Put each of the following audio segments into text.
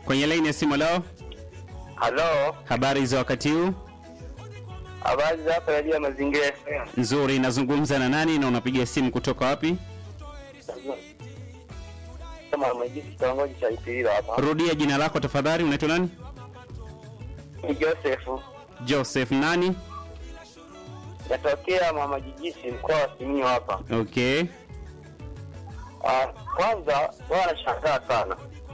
Kwenye laini ya simu leo, Halo, habari za wakati huu? habari za hapa Radio Mazingira FM. Nzuri, nazungumza na nani na unapiga simu kutoka wapi? Kama mwenyekiti kitongoji cha Ipililo hapa. Rudia jina lako tafadhali, unaitwa nani? Ni Joseph. Joseph nani? Natokea Mama Jijisi mkoa wa Simiyu hapa. Okay. Ah, kwanza wao wanashangaa sana.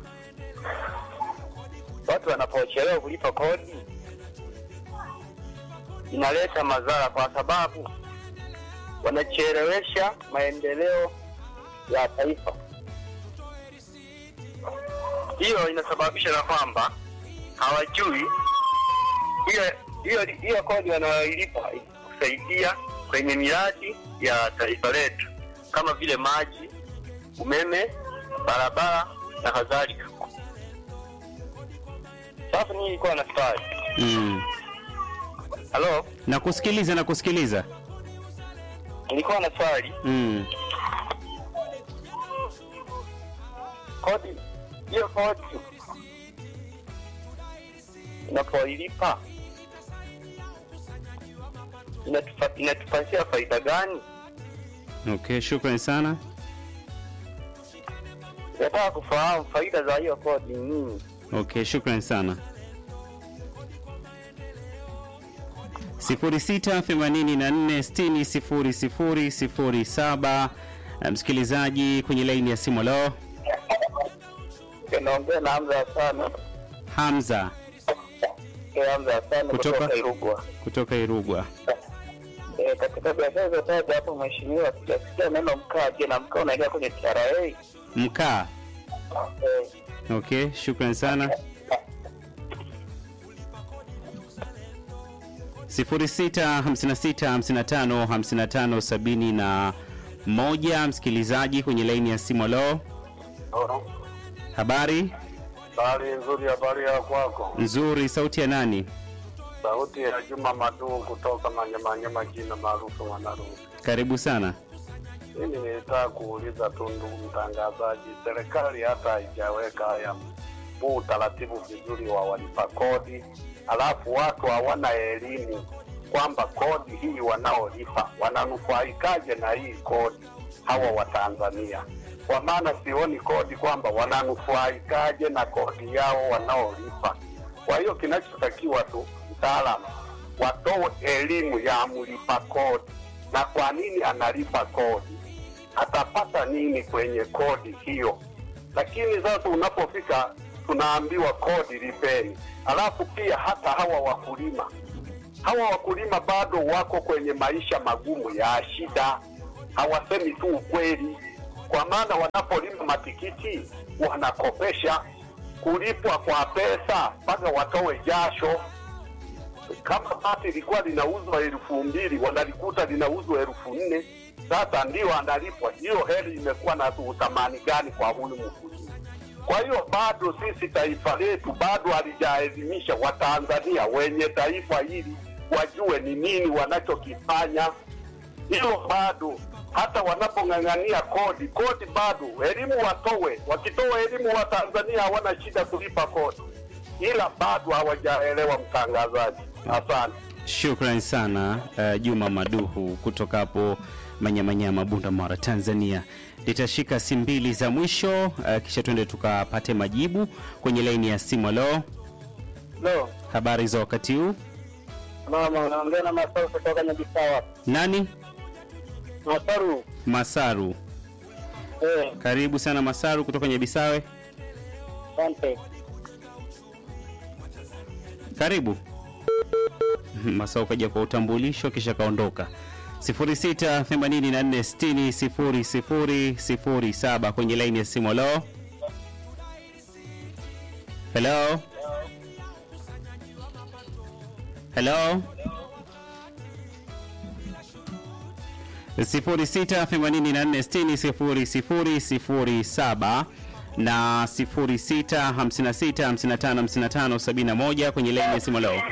Watu wanapochelewa kulipa kodi inaleta madhara kwa sababu wanachelewesha maendeleo ya taifa. Hiyo inasababisha na kwamba hawajui hiyo hiyo hiyo kodi wanayoilipa kusaidia kwenye miradi ya taifa letu kama vile maji, umeme, barabara na kadhalika. Sasa mimi nilikuwa na swali. Mm. Halo, Nakusikiliza, nakusikiliza. nilikuwa na swali. Mm. Kodi hiyo kodi unapoilipa inatupa, inatupatia faida gani? Okay, shukrani sana. Nataka kufahamu faida za hiyo kodi ni nini. Okay, shukrani sana. 0684600007 msikilizaji kwenye laini ya simu leo Naongea na Hamza sana. Hamza Hamza sana Kutoka? kutoka Irugwa. kutoka Irugwa. Eh, katika biashara zotaja hapo mheshimiwa, sijasikia neno mkaa. Je, na mkaa unaingia kwenye TRA? Eh, Mkaa. Okay, shukrani sana. 0656555571 msikilizaji kwenye laini ya simu leo. Habari Habari nzuri, habari ya kwako? nzuri, sauti ya nani? Sauti ya Juma Maduu kutoka Manyamanyama, jina maarufu Mwanarusi. Karibu sana. Mimi nilitaka kuuliza tu, ndugu mtangazaji, serikali hata haijaweka haya huu utaratibu vizuri wa walipa kodi, alafu watu hawana elimu kwamba kodi hii wanaolipa wananufaikaje na hii kodi hawa wa Tanzania, kwa maana sioni kodi kwamba wananufaikaje na kodi yao wanaolipa. Kwa hiyo kinachotakiwa tu mtaalamu watoe elimu ya mlipa kodi na kwa nini analipa kodi, atapata nini kwenye kodi hiyo. Lakini sasa unapofika tunaambiwa kodi lipeni, alafu pia hata hawa wakulima hawa wakulima bado wako kwenye maisha magumu ya shida, hawasemi tu ukweli, kwa maana wanapolima matikiti wanakopesha kulipwa kwa pesa mpaka watoe jasho. Kama bati ilikuwa linauzwa elfu mbili wanalikuta linauzwa elfu nne sasa ndio analipwa. Hiyo heli imekuwa na uthamani gani kwa huyu mkulima? Kwa hiyo bado sisi taifa letu bado halijaelimisha Watanzania wenye taifa hili wajue ni nini wanachokifanya. Hilo bado hata wanapong'ang'ania kodi, kodi bado elimu watowe. Wakitoa elimu, Watanzania hawana shida kulipa kodi, ila bado hawajaelewa. Mtangazaji, asante. Shukrani sana uh, Juma Maduhu kutoka hapo Manyamanyama, Bunda Mara, Tanzania. Nitashika simu mbili za mwisho uh, kisha tuende tukapate majibu kwenye laini ya simu. Leo Lo, habari za wakati huu, mama unaongea na Masaru kutoka Nyabisawa. nani? Masaru, Masaru, eh, karibu sana Masaru kutoka Nyabisawe, asante. karibu. Masaru kaja kwa utambulisho kisha kaondoka. 0684600007 kwenye laini ya simu. Leo hello hello 0684600007 na 0656555571 kwenye laini ya simu. Leo Eh,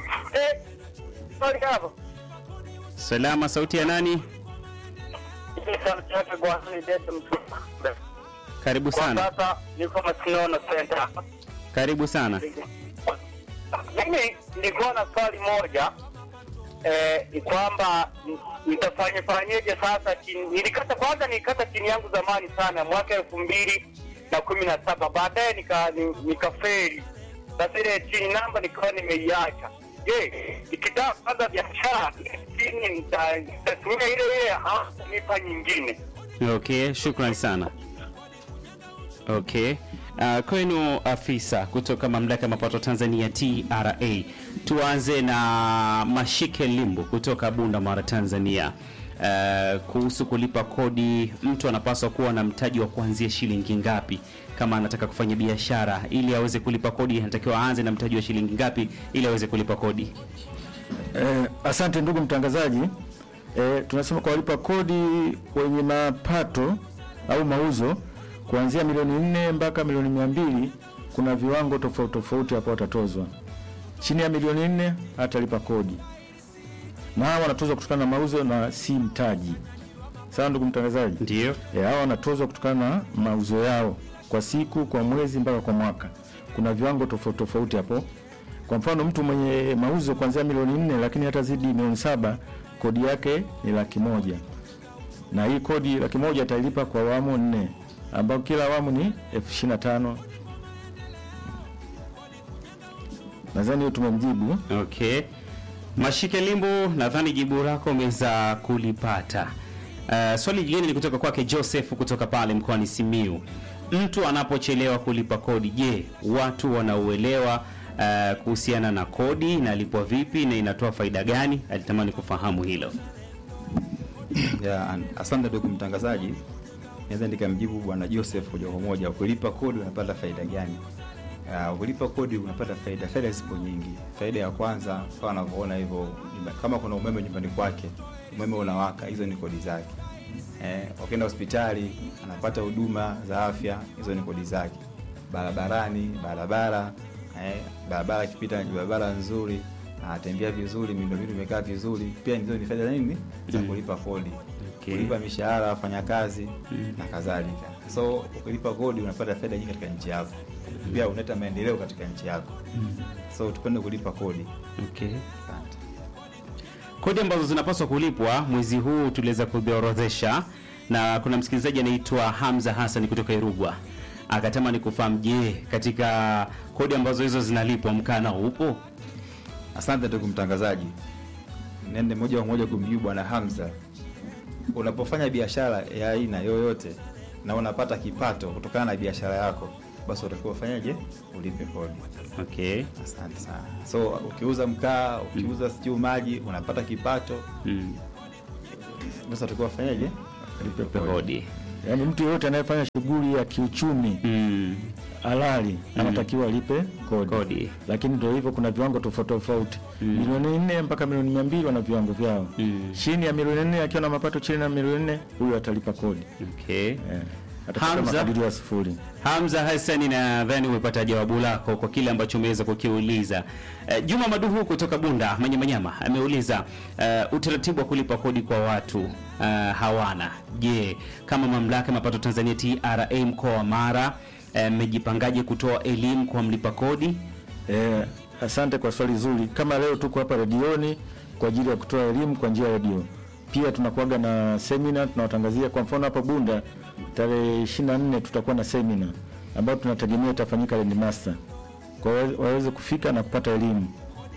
sorry hapo. salama, sauti ya nani? Karibu Kwa sana, sasa niko Masinono Center. Karibu sana. Mimi nilikuwa na swali moja eh, ni kwamba n- nitafanye fanyeje sasa? chini- Nilikata kwanza, nilikata chini yangu zamani sana mwaka elfu mbili na kumi na saba baadaye nika ni- nikaferi. Sasa ile chini namba nikawa nimeiacha. Je, nikitaka kwanza biashara ile chini nita- nitatumia ile ile au nipa nyingine? Okay, shukran sana. Okay. Uh, kwenu afisa kutoka mamlaka ya mapato Tanzania TRA, tuanze na Mashike Limbo kutoka Bunda Mara Tanzania. Uh, kuhusu kulipa kodi, mtu anapaswa kuwa na mtaji wa kuanzia shilingi ngapi kama anataka kufanya biashara? Ili aweze kulipa kodi, anatakiwa aanze na mtaji wa shilingi ngapi ili aweze kulipa kodi? Eh, asante ndugu mtangazaji. Eh, tunasema kwa walipa kodi wenye mapato au mauzo kuanzia milioni nne mpaka milioni mia mbili kuna viwango tofauti tofauti hapo watatozwa. Chini ya milioni nne hatalipa kodi, na hawa wanatozwa kutokana na mauzo na si mtaji. Sawa ndugu mtangazaji? Ndio. E, hawa wanatozwa kutokana na mauzo yao kwa siku, kwa mwezi mpaka kwa mwaka. Kuna viwango tofauti tofauti hapo. Kwa mfano mtu mwenye mauzo kuanzia milioni nne lakini hatazidi milioni saba kodi yake ni laki moja na hii kodi laki moja atailipa kwa awamu nne ambapo kila awamu ni elfu ishirini na tano. Nadhani hiyo tumemjibu. Okay. Mashike Limbo, nadhani jibu lako umeweza kulipata. Uh, swali jingine ni kutoka kwake Joseph kutoka pale mkoani Simiu. Mtu anapochelewa kulipa kodi, je, watu wanauelewa uh, kuhusiana na kodi inalipwa vipi na inatoa faida gani? Alitamani kufahamu hilo. Ya, an- asante ndugu mtangazaji, naweza nikamjibu bwana Joseph moja kwa moja. Ukilipa kodi unapata faida gani? Uh, ukilipa kodi unapata faida. Faida zipo nyingi. Faida ya kwanza kama unavyoona hivyo, nyumba- kama kuna umeme nyumbani kwake, umeme unawaka, hizo ni kodi zake. Eh, ukienda hospitali anapata huduma za afya, hizo ni kodi zake. Barabarani, barabara eh, barabara ikipita ni barabara nzuri, anatembea vizuri, miundombinu imekaa vizuri, pia hizo ni faida za nini za kulipa kodi Okay. kulipa mishahara ya wafanyakazi na kadhalika. So ukilipa kodi unapata faida nyingi katika nchi yako, pia unaleta maendeleo katika nchi yako. So tupende kulipa kodi. Okay. Asante. Kodi ambazo zinapaswa kulipwa mwezi huu tuliweza kuziorodhesha, na kuna msikilizaji anaitwa Hamza Hassan kutoka Irugwa akatamani kufahamu, je, katika kodi ambazo hizo zinalipwa mkana upo? Asante ndugu mtangazaji, nende moja kwa moja kumjibu bwana Hamza. Unapofanya biashara ya aina yoyote na unapata kipato kutokana na biashara yako, basi utakiwa ufanyaje? Ulipe kodi. Okay. Asante sana. So ukiuza mkaa, ukiuza sijui maji, unapata kipato, Mm. basi utakiwa ufanyaje? Ulipe Kodi. Yaani mtu yeyote anayefanya shughuli ya kiuchumi Mm. halali anatakiwa alipe kodi. Kodi. Lakini ndio hivyo, kuna viwango tofauti tofauti. Milioni nne mpaka milioni mia mbili wana viwango vyao. Mm. Chini ya milioni nne akiwa na mapato chini ya milioni nne huyu atalipa kodi Okay. eh, atapata Hamza? makadirio ya sifuri. Hamza Hassan, nadhani umepata jawabu lako kwa kile ambacho umeweza kukiuliza. Eh, Juma Maduhu kutoka Bunda Manyamanyama ameuliza eh, utaratibu wa kulipa kodi kwa watu eh, hawana. Je, kama mamlaka ya mapato Tanzania TRA mkoa wa Mara eh, mmejipangaje kutoa elimu kwa mlipa kodi? Eh, asante kwa swali zuri. Kama leo tuko hapa redioni kwa ajili ya kutoa elimu kwa njia ya redio, pia tunakuaga na semina tunawatangazia. Kwa mfano hapa Bunda tarehe 24 tutakuwa na semina ambayo tunategemea itafanyika Landmaster, kwa hiyo waweze kufika na kupata elimu.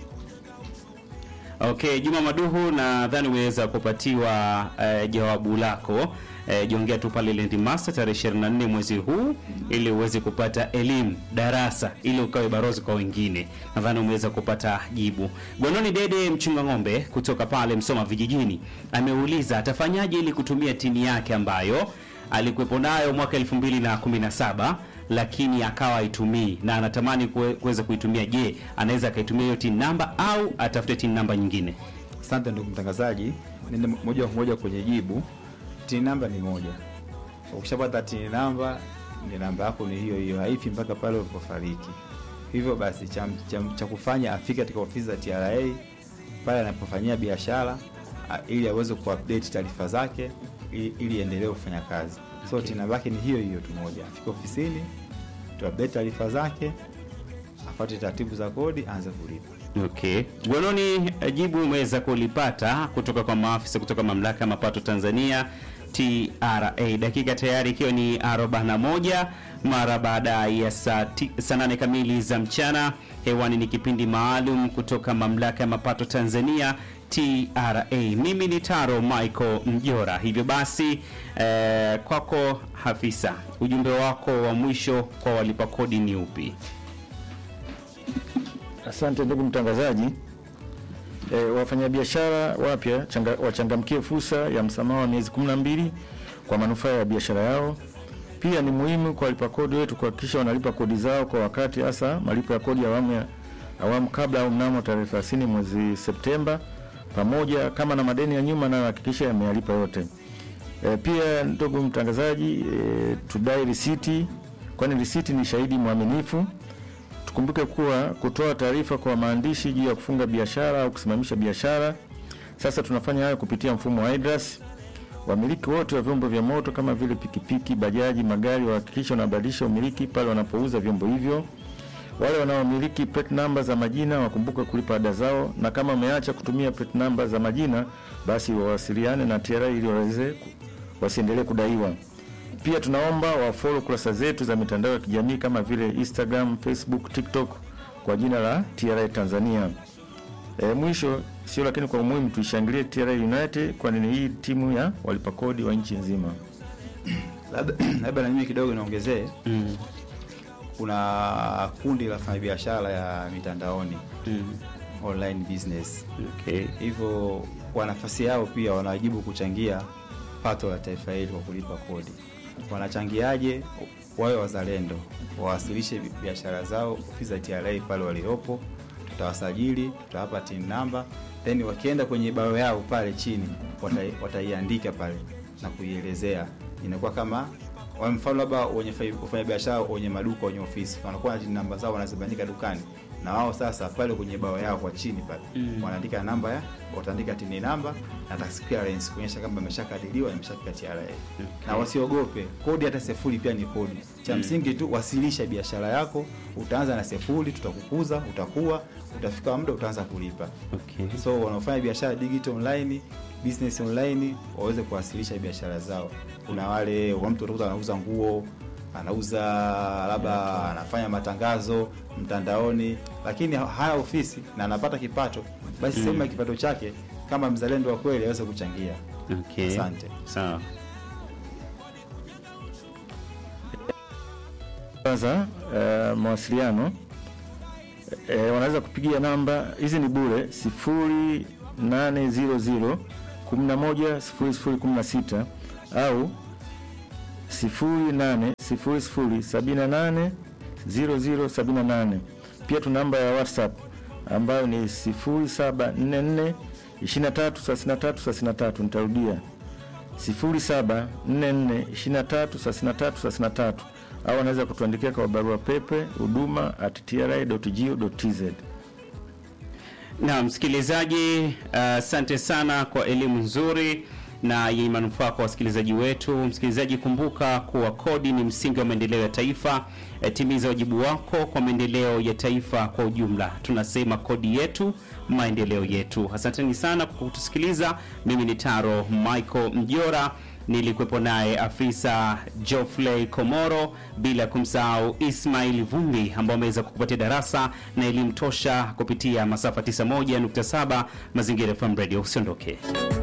Okay, Juma Maduhu, nadhani umeweza kupatiwa eh, jawabu lako. Eh, jiongea tu pale Landmaster tarehe 24 mwezi huu ili uweze kupata elimu darasa ili ukawe barozi kwa wengine. Nadhani umeweza kupata jibu. Gwanoni Dede mchunga ng'ombe kutoka pale Msoma vijijini ameuliza atafanyaje ili kutumia tini yake ambayo alikuwepo nayo mwaka 2017 lakini akawa haitumii na anatamani kuwe- kuweza kuitumia. Je, anaweza akaitumia hiyo tin namba au atafute tin namba nyingine? Asante ndugu mtangazaji, nende moja kwa moja kwenye jibu. Tini namba ni moja. Ukishapata tini namba, ni namba yako ni hiyo hiyo, haifi mpaka pale ulipofariki. Hivyo basi cha, cha, cha kufanya afike katika ofisi za TRA pale anapofanyia biashara a- ili aweze kuupdate taarifa zake ili, ili endelee kufanya kazi. So tini namba yake ni hiyo hiyo tu moja, afike ofisini tuupdate taarifa zake afuate taratibu za kodi, aanze kulipa. Okay. Gwanoni, eh, jibu umeweza kulipata kutoka kwa maafisa kutoka mamlaka ya mapato Tanzania TRA. Dakika tayari ikiwa ni 41 mara baada ya saa ti- saa nane kamili za mchana. Hewani ni kipindi maalum kutoka mamlaka ya mapato Tanzania TRA. Mimi ni Taro Michael Mjora. Hivyo basi eh, kwako Hafisa, ujumbe wako wa mwisho kwa walipa kodi ni upi? Asante ndugu mtangazaji. E, wafanyabiashara wapya changa, wachangamkie fursa ya msamaha wa miezi 12 kwa manufaa ya biashara yao. Pia ni muhimu kwa walipa kodi wetu kuhakikisha wanalipa kodi zao kwa wakati, hasa malipo ya kodi ya awamu ya awamu kabla au mnamo tarehe 30 mwezi Septemba, pamoja kama na madeni ya nyuma nayo hakikisha yameyalipa yote. E, pia ndugu mtangazaji, e, tudai risiti, kwani risiti ni shahidi mwaminifu. Tukumbuke kuwa kutoa taarifa kwa maandishi juu ya kufunga biashara au kusimamisha biashara, sasa tunafanya hayo kupitia mfumo wa IDRAS. Wamiliki wote wa vyombo vya moto kama vile pikipiki, bajaji, magari wahakikisha wanabadilisha umiliki pale wanapouza vyombo hivyo. Wale wanaomiliki plate number za majina wakumbuke kulipa ada zao, na kama wameacha kutumia plate number za majina, basi wawasiliane na TRA ili waweze ku- wasiendelee kudaiwa. Pia tunaomba wafollow kurasa zetu za mitandao ya kijamii kama vile Instagram, Facebook, TikTok kwa jina la TRA Tanzania. E, mwisho sio lakini kwa umuhimu tuishangilie TRA United kwani ni hii timu ya walipa kodi wa nchi nzima. Labda labda na mimi kidogo niongezee, Mm. kuna kundi la wafanyabiashara ya mitandaoni Mm. online business Okay. hivyo kwa nafasi yao pia wanawajibu kuchangia pato la taifa hili kwa kulipa kodi. Wanachangiaje? Wawe wazalendo, wawasilishe bi- biashara zao ofisi za TRA pale waliopo, tutawasajili, tutawapa tin namba, then wakienda kwenye bao yao pale chini watai- wataiandika pale na kuielezea, inakuwa kama kwa mfano labda wenye fa- wafanya biashara wenye maduka wenye ofisi wanakuwa na tin namba zao wanazibandika dukani na wao sasa pale kwenye bao yao kwa chini pale Mm. wanaandika namba ya wataandika tini namba na tax clearance kuonyesha kama imeshakadiriwa imeshafika TRA na wasiogope kodi hata sefuri pia ni kodi cha msingi tu wasilisha biashara yako utaanza na sefuri tutakukuza utakuwa utafika muda utaanza kulipa Okay. so wanaofanya biashara digital online business online waweze kuwasilisha biashara zao kuna wale wa mtu utakuta anauza nguo anauza labda anafanya matangazo mtandaoni lakini ha- hana ofisi na anapata kipato basi sehemu ya kipato chake kama mzalendo wa kweli aweze kuchangia Okay. Asante. Sawa. Kwanza uh, mawasiliano e, wanaweza kupigia namba hizi ni bure 0800 11 0016 au 0800 78 0078. Pia tuna namba ya WhatsApp ambayo ni 0744 233333. Nitarudia 0744233333 au anaweza kutuandikia kwa barua pepe huduma at tra.go.tz. Na msikilizaji, asante sana kwa elimu nzuri na yenye manufaa kwa wasikilizaji wetu. Msikilizaji, kumbuka kuwa kodi ni msingi wa maendeleo ya taifa. E, timiza wajibu wako kwa maendeleo ya taifa kwa ujumla. Tunasema kodi yetu, maendeleo yetu. Asanteni sana kwa kutusikiliza. Mimi ni Taro Michael Mjora, nilikuwepo naye afisa Geoffrey Komoro, bila kumsahau Ismail Vumbi ambao ameweza kukupatia darasa na elimu tosha kupitia masafa 91.7 Mazingira FM Radio. Usiondoke.